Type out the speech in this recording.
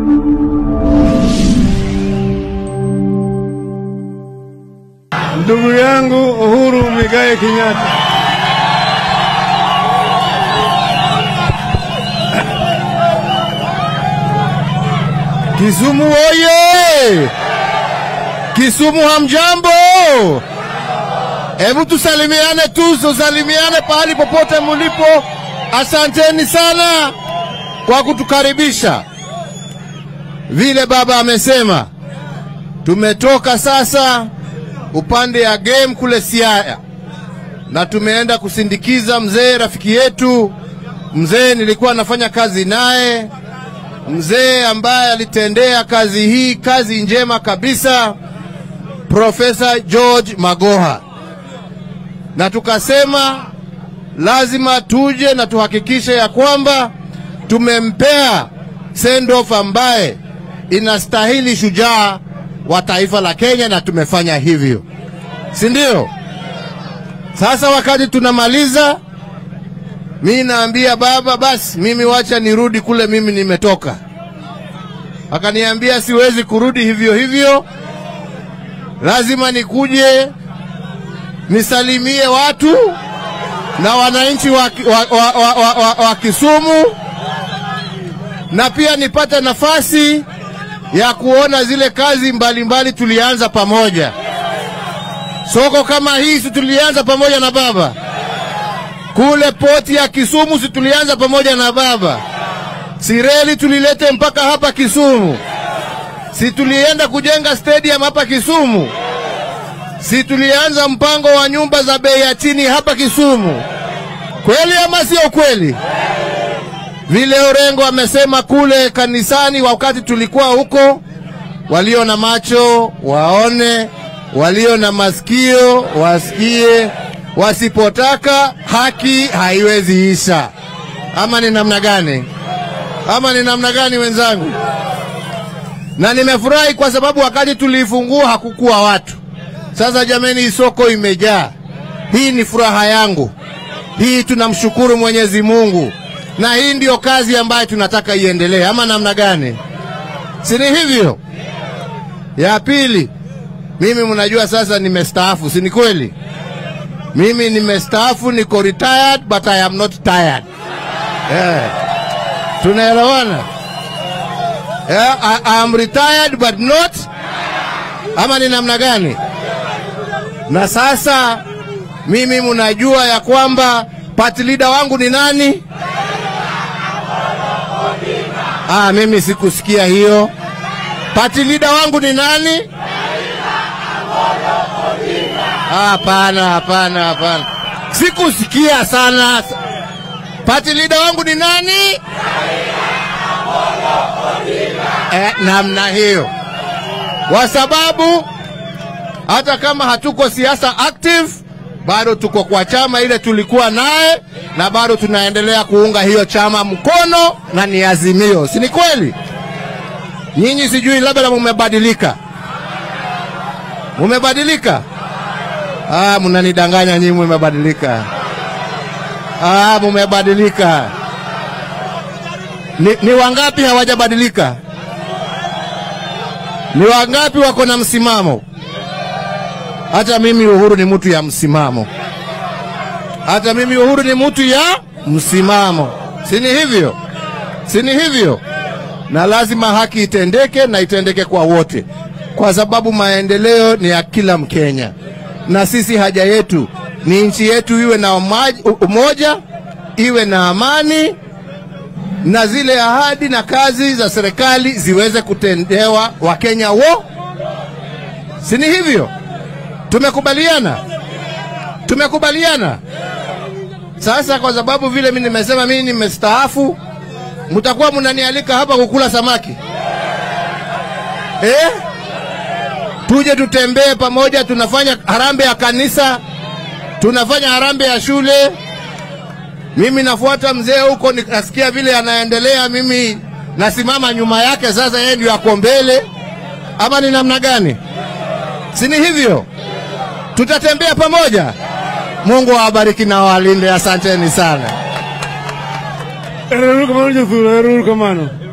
Ndugu yangu Uhuru Muigai Kenyatta, Kisumu oye! Kisumu hamjambo? Hebu tusalimiane tu, tusalimiane pahali popote mulipo. Asanteni sana kwa kutukaribisha. Vile baba amesema, tumetoka sasa upande ya game kule Siaya na tumeenda kusindikiza mzee rafiki yetu, mzee nilikuwa nafanya kazi naye, mzee ambaye alitendea kazi hii kazi njema kabisa, Profesa George Magoha, na tukasema lazima tuje na tuhakikishe ya kwamba tumempea send off ambaye inastahili shujaa wa taifa la Kenya, na tumefanya hivyo, si ndio? Sasa wakati tunamaliza, mi naambia baba, basi mimi wacha nirudi kule mimi nimetoka. Akaniambia siwezi kurudi hivyo hivyo, lazima nikuje nisalimie watu na wananchi wa, wa, wa, wa, wa, wa, wa Kisumu na pia nipate nafasi ya kuona zile kazi mbalimbali mbali tulianza pamoja. Soko kama hii si tulianza pamoja na baba, kule poti ya Kisumu si tulianza pamoja na baba, si reli tulilete mpaka hapa Kisumu, si tulienda kujenga stadium hapa Kisumu, si tulianza mpango wa nyumba za bei ya chini hapa Kisumu. Kweli ama sio kweli? Vile Orengo amesema kule kanisani wakati tulikuwa huko, walio na macho waone, walio na masikio wasikie, wasipotaka haki haiwezi isha. Ama ni namna gani? Ama ni namna gani wenzangu? Na nimefurahi kwa sababu wakati tuliifungua hakukuwa watu. Sasa jameni, soko imejaa. Hii ni furaha yangu. Hii tunamshukuru Mwenyezi Mungu na hii ndiyo kazi ambayo tunataka iendelee, ama namna gani? Si ni hivyo? Ya pili, mimi mnajua sasa nimestaafu, si ni kweli? Mimi nimestaafu, niko retired but I am not tired. Yeah. Tunaelewana? Yeah, I, I am retired but not ama ni namna gani? Na sasa mimi mnajua ya kwamba party leader wangu ni nani? Ah, mimi sikusikia hiyo. Party leader wangu ni nani? Hapana, hapana, hapana, sikusikia sana. Party leader wangu ni nani? Eh, namna hiyo, kwa sababu hata kama hatuko siasa active bado tuko kwa chama ile tulikuwa naye na bado tunaendelea kuunga hiyo chama mkono na ni Azimio, si ni kweli? Nyinyi sijui labda mumebadilika, mumebadilika. Ah, mnanidanganya nyinyi, mumebadilika. Ah, mumebadilika. Ni, ni wangapi hawajabadilika? Ni wangapi wako na msimamo? Hata mimi Uhuru ni mtu ya msimamo, hata mimi Uhuru ni mtu ya msimamo, si ni hivyo? Si ni hivyo? Na lazima haki itendeke na itendeke kwa wote, kwa sababu maendeleo ni ya kila Mkenya, na sisi haja yetu ni nchi yetu iwe na umoja, iwe na amani, na zile ahadi na kazi za serikali ziweze kutendewa Wakenya wo, si ni hivyo? Tumekubaliana, tumekubaliana. Sasa kwa sababu vile mimi nimesema mimi nimestaafu, mtakuwa mnanialika hapa kukula samaki eh? Tuje tutembee pamoja, tunafanya harambee ya kanisa, tunafanya harambee ya shule. Mimi nafuata mzee huko, nikasikia vile anaendelea, mimi nasimama nyuma yake. Sasa yeye ndio ako mbele, ama ni namna gani? Si ni hivyo? tutatembea pamoja. Mungu awabariki na awalinde. Asanteni sana. Erukamano Jethuro, erukamano.